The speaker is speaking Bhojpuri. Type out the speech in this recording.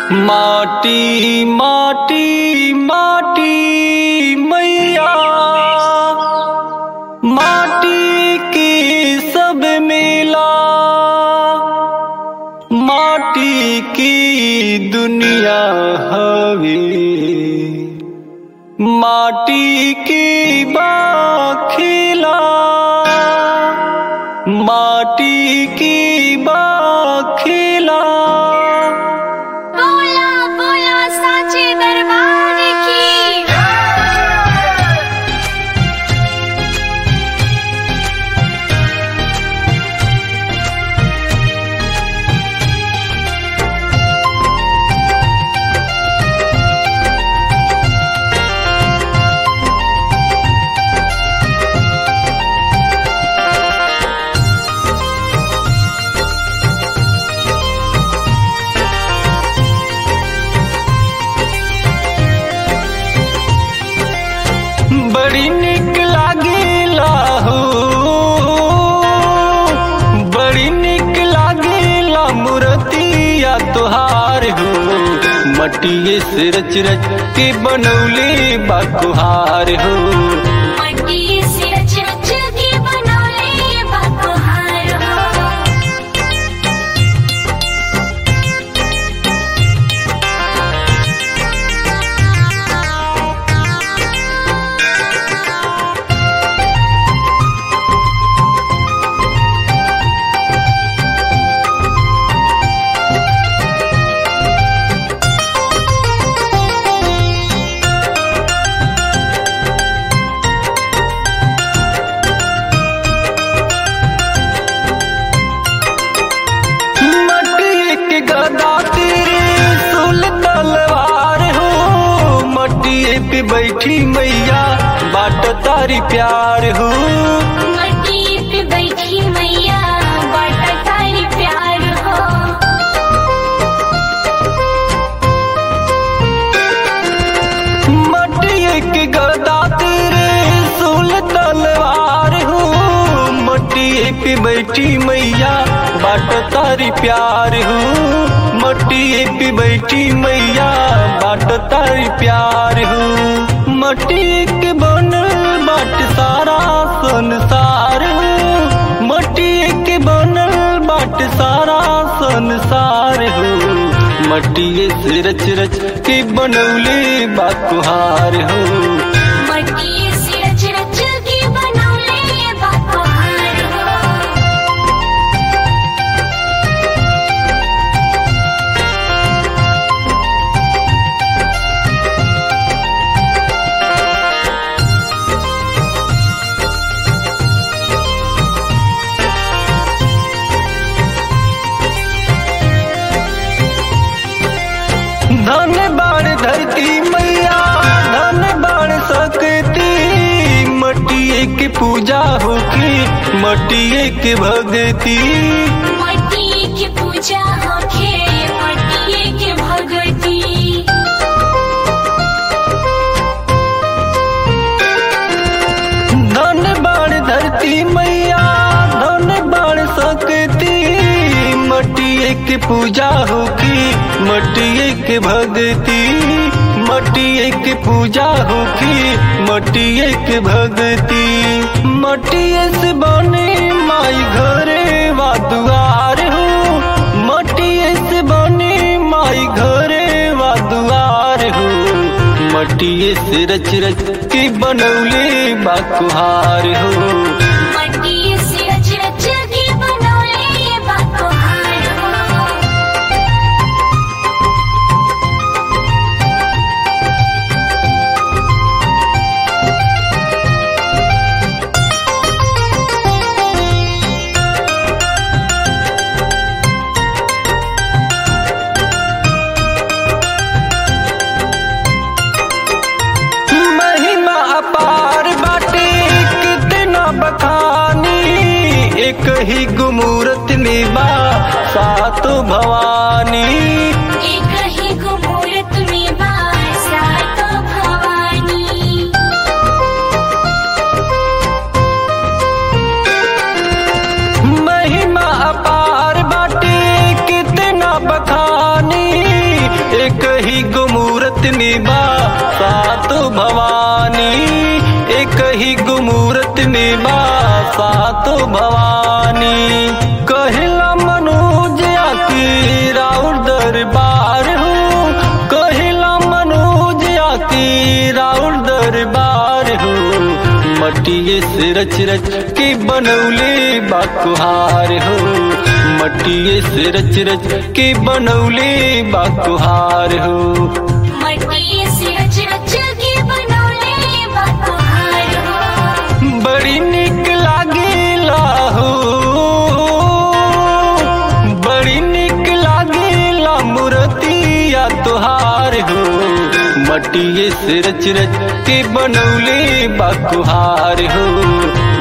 माटी माटी माटी मैया माटी की सब मिला माटी की दुनिया हवे माटी की बाखिला माटी की बाखिला बोला बोला साचे दरबार की बड़ी निक लागेला हो बड़ी निक लागेला मूर्तिया तुहार हो मटिए से रच रच के बनौले बाकुहार हो मट्टी से रच रच के बनौले बकुहार हो मटिए के गदा तेरे सुल तलवार हो मटिए पे बैठी मैया बाट तारी प्यार हो मट्टी पे बैठी मैया बाटा तारी प्यार हो मटिए के गदा तेरे सुल तलवार हो मटिए पे बैठी मैया बाट तारी प्यार हो मटिए पे बैठी मैया बाट तारी प्यार हो मटिए के बनल बाट सारा संसार हो मटिए के बनल बाट सारा संसार हो मटिए से रच रच के बनौले बाकुहार हो मट्टी से रच रच के बनौले बकुहार हो धन बाण धरती मैया धन बाण सकती मटिए के पूजा होकी मटिए के भगती मट्टी की पूजा होखे मट्टी के भगती धन बाण धरती मैया धन बाण सकती मटिए के पूजा होकी मटिए के भगती मटिए के पूजा होकी मटिए के भगती मटिए से बने माई घरे वा दुआर हो मटिए से बने माई घरे वा दुआर हो मटिए से रच रच के बनौले बाकुहार हो मट्टी से रच रच के बनौले बकुहार हो महिमा अपार बाटे कितना बखानी एक ही गुमूरत में बा सातो भवानी एक ही गुमूरत में बासात भवानी महिमा अपार बाटे कितना बखानी निभा सात भवानी एक ही गुमूरत निभा सात भवानी कहला मनोज आकी राउर दरबार हूँ कहला मनोज आकी राउर दरबार हूँ मटिए से रच रच के बनौले बाकुहार हो मटिए से रच रच के बनौले बाकुहार हो मटिए से रच रच के बनौले बकुहार हो बड़ी निक लागेला हो बड़ी निक लागेला मूर्तिया तुहार हो मटिए से रच रच के बनौले बाकुहार हो